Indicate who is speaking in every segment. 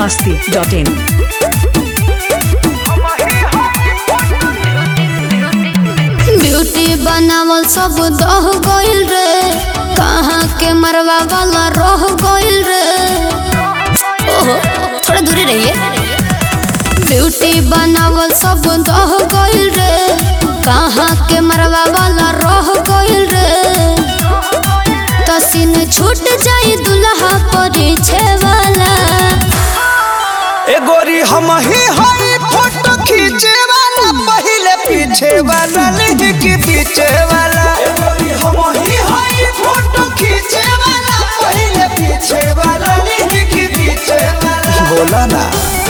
Speaker 1: masti.in.
Speaker 2: Beauty बनावल सब दह गइल रे कहाँ के मरवा वाला रह गइल रे ओहो थोड़ा दूरी रहिए ब्यूटी बनावल सब दह गइल रे कहाँ के मरवा वाला रह गइल रे तसीन छूट जाई दुल्हा परिछे वाला
Speaker 3: ए गोरी हम ही हई फोटो खींचे वाला पहले पीछे वाला नहीं कि पीछे वाला ए गोरी हम ही हई फोटो खींचे वाला पहले पीछे वाला नहीं कि पीछे वाला बोला ना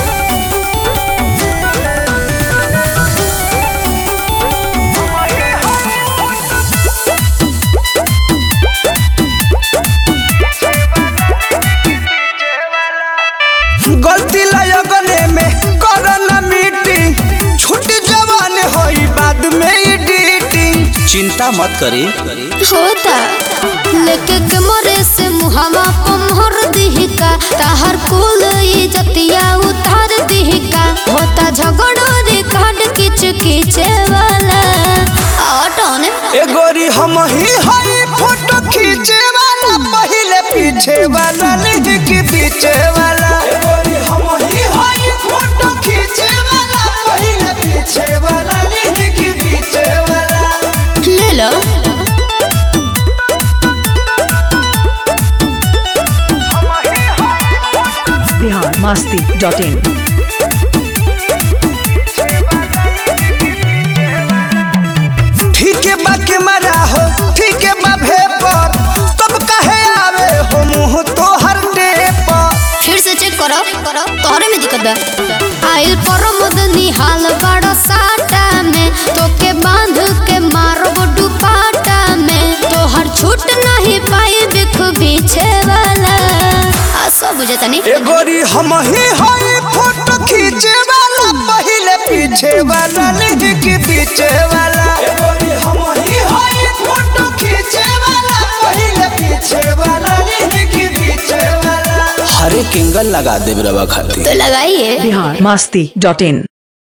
Speaker 3: गलती लगने में करना मीटिंग छूट जवान होई बाद में एडिटिंग चिंता मत करी
Speaker 2: होता लेके के मोरे से मुहावा पमहर दिहिका ताहर कुल इजतिया उतार दिहिका होता झगड़ो रे काट किच किचे वाला ऑटोने
Speaker 3: ए गोरी हम ही हई फोटो खींचे वाला पहले पीछे वाला नहीं कि पीछे वाला ए गोरी हम ही हई फोटो खींचे वाला पहले पीछे वाला नहीं कि पीछे वाला
Speaker 2: ले लो
Speaker 1: Bihar masti.in.
Speaker 3: ठीक है बा के मरा हो ठीक है बा भेपर तब कहे आवे हो मुंह तो हर पर
Speaker 2: फिर से चेक करो करो तोहरे में दिक्कत बा आइल पर मदनी हाल बड़ा साटा में तो के बांध के मारब दुपाटा में तोहर छूट नहीं पाई बिख पीछे वाला आ सब बुझता नहीं
Speaker 3: ए गोरी हम ही हई फोटो खींचे वाला पहले पीछे वाला नहीं कि पीछे वाला ए गोरी हम ही हई फोटो खींचे वाला पहले पीछे वाला नहीं कि पीछे वाला हरे किंगल लगा दे रवा खातिर
Speaker 2: तो लगाइए
Speaker 1: Bihar masti.in.